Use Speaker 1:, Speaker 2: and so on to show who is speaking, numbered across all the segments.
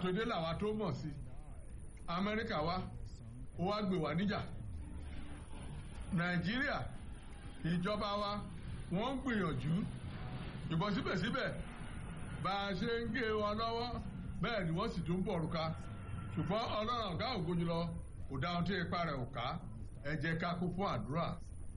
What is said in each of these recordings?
Speaker 1: tó dé làwa tó mọ̀ sí amẹ́ríkà wá ó wá gbé wá níjà nàìjíríà ìjọba wa wọ́n ń gbìyànjú ìbọn síbẹ̀síbẹ̀ bá a ṣe ń gé wọn lọ́wọ́ bẹ́ẹ̀ ni wọ́n sì tún bọ̀ òrùka ṣùgbọ́n ọlọ́run ọ̀gá ògo jùlọ kò dáhùn tí ipa rẹ̀ ò ká ẹ jẹ́ ká kú fún àdúrà.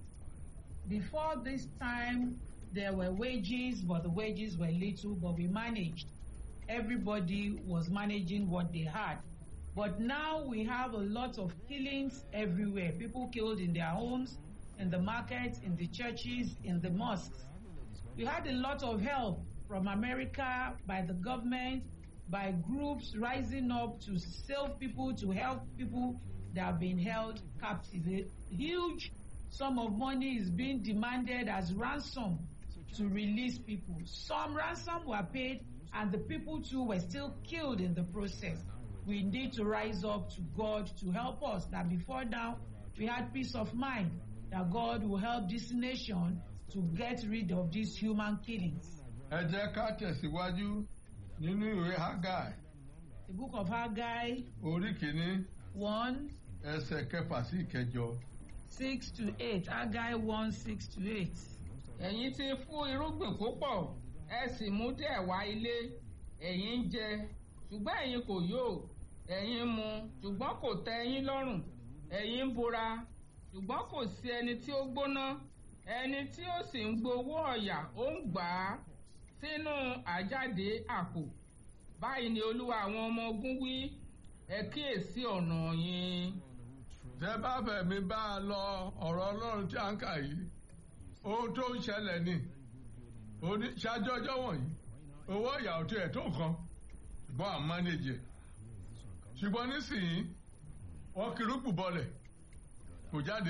Speaker 2: Before this time, there were wages, but the wages were little, but we managed. Everybody was managing what they had. But now we have a lot of killings everywhere. People killed in their homes, in the markets, in the churches, in the mosques. We had a lot of help from America by the government, by groups rising up to save people, to help people that have been held captive. A huge sum of money is being demanded as ransom to release people. Some ransom were paid, and the people too were still killed in the process. We need to rise up to God to help us. That before now, we had peace of mind that God will help this nation to get rid of these human killings.
Speaker 1: ẹ jẹ́ ká tẹ̀síwájú nínú ìwé Hágáì
Speaker 2: The book of Haggai
Speaker 1: orí kìíní
Speaker 2: 1
Speaker 1: ẹsẹ̀ kẹfà sí ìkẹjọ.
Speaker 2: 6 to 8. Haggai 1 6 to 8.
Speaker 3: ẹ̀yin ti fún irúgbìn púpọ̀ ẹ sì mú díẹ̀ wá ilé ẹ̀yin ń jẹ ṣùgbọ́n ẹ̀yin kò yó ẹ̀yin ń mu ṣùgbọ́n kò tẹ́ ẹ̀yin lọ́rùn ẹ̀yin ń bora ṣùgbọ́n kò sí ẹni tí ó gbóná ẹni tí ó sì ń gbowó ọ̀yà ó ń gbà á sínú àjáde àpò báyìí ni olúwa àwọn ọmọ ogun wí ẹ kíyèsí ọ̀nà yín.
Speaker 1: tẹ́ bá fẹ̀mí bá a lọ ọ̀rọ̀ ọlọ́run tí a ń kà yìí ohun tó ń ṣẹlẹ̀ ni Oní- ṣáájú ọjọ́ wọ̀nyí owó ìyàwó tí ẹ̀ tó nǹkan ṣùgbọ́n à ń mánéjì ẹ̀ ṣùgbọ́n nísìnyí wọ́n kìrúpù bọlẹ̀ kò jáde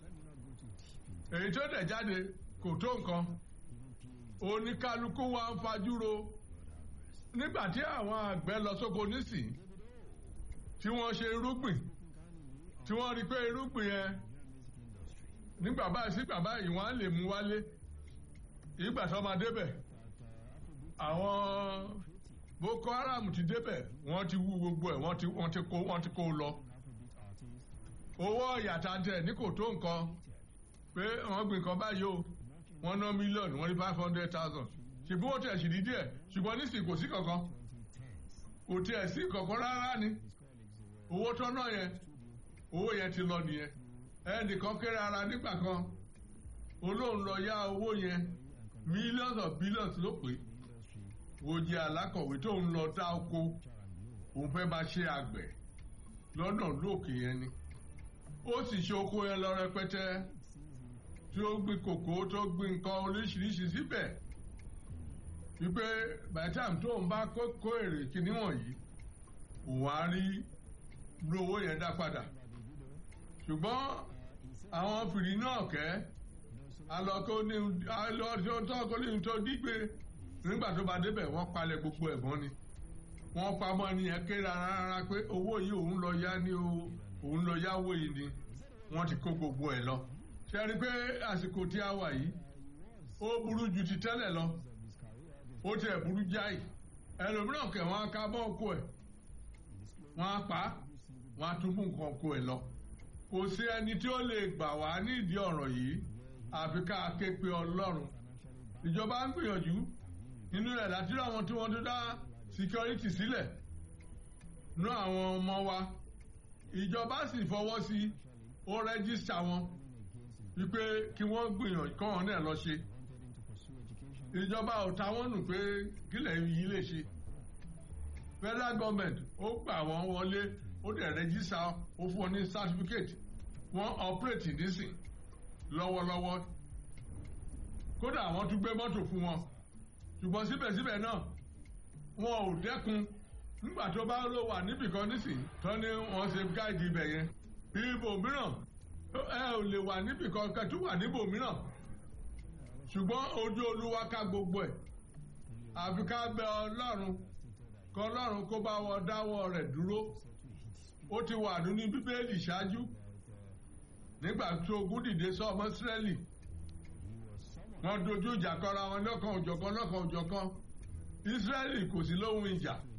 Speaker 1: èyí tó dẹ̀ jáde kò tó nǹkan oníkálukú wa ń fajúro nígbà tí àwọn àgbẹ̀ lọ sóko nísìnyí tí wọ́n ṣe irúgbìn tí wọ́n rí pé irúgbìn yẹn nígbà báyìí sígbà báyìí wọ́n á lè mú wálé ìgbà tó máa débẹ̀ àwọn Boko Haram ti débẹ̀ wọ́n ti wú gbogbo ẹ̀ wọ́n ti wọ́n ti kó wọ́n ti kó lọ owó ọ̀yàtà tẹ̀ ní kò tó nǹkan pé wọ́n gbìn kan báyìí o wọ́n ná mílíọ̀nù wọ́n rí five hundred thousand ṣùgbọ́n ó tẹ̀ sì rí díẹ̀ ṣùgbọ́n nísìnyí kò sí kankan kò tiẹ̀ sí kankan rárá ni owó tọ́nà yẹn owó yẹn ti lọ nìyẹn ẹnìkan kéré ara nígbà kan olóhùn lọ yá owó yẹn millions of billions ló pé òjì alákọ̀wé tó ń lọ dá oko òun fẹ́ bá ṣe àgbẹ̀ lọ́nà lóòkè yẹn ni ó sì ṣe oko yẹn lọ rẹpẹtẹ tí ó gbin kòkó tó gbin nǹkan oríṣiríṣi síbẹ̀ wípé by the time tó ń bá kó kó èrè kíní wọ̀nyí òun á rí lówó yẹn dá padà ṣùgbọ́n àwọn fìrí náà kẹ́ alọ́kọ́ ní alọ́jọ́ tó kọ́ ní tó dígbé nígbà tó bá débẹ̀ wọ́n palẹ̀ gbogbo ẹ̀gbọ́n ni wọ́n pamọ́ ní yẹn ké rárá pé owó yìí òun lọ yá ní o òun lọ yáwó yìí ni wọ́n ti kó gbogbo ẹ̀ lọ ṣe rí i pé àsìkò tí a wà yìí ó burú ju ti tẹ́lẹ̀ lọ ó tiẹ̀ burú jáì ẹlòmíràn kẹ̀ wọ́n á ká bọ́ oko ẹ̀ wọ́n á pa á wọ́n á tún mú nǹkan oko ẹ̀ lọ kò sí ẹni tí ó lè gbà wá nídìí ọ̀rọ̀ yìí àfi ká ké pe ọlọ́run ìjọba ń gbìyànjú nínú rẹ̀ láti rí àwọn tí wọ́n tó dá security sílẹ̀ nú àwọn ọmọ wa ìjọba sì fọwọ́ sí ó rẹ́gísítà wọn wípé kí wọ́n gbìyànjú kọ́ wọn náà lọ ṣe ìjọba ò ta wọ́n nù pé kílẹ̀ yìí lè ṣe federal government ó gbà wọ́n wọlé ó dẹ̀ rẹ́gísítà ó fún ọ ní certificate wọ́n operate nísìn lọ́wọ́lọ́wọ́ kódà wọ́n tún gbé mọ́tò fún wọn ṣùgbọ́n síbẹ̀síbẹ̀ náà wọn ò dẹ́kun nígbà tó bá ló wà níbìkan nísìn tó ní wọ́n ṣe gáàdì ibẹ̀ yẹn ibò mìíràn ẹ ò lè wà níbìkan kẹtù wà níbò mìíràn ṣùgbọ́n ojú olúwa ká gbogbo ẹ̀ àfi ká bẹ ọlọ́run kọ́ ọlọ́run kó bá wọ dáwọ́ rẹ̀ dúró ó ti wà nínú bíbélì ṣáájú nígbà tí ogun dìde sọ ọmọ Ísírẹ́lì wọ́n dojú ìjà kọra wọn lọ́kan òjọ̀kan lọ́kan òjọ̀kan Ísírẹ́lì kò sí lóhun ìjà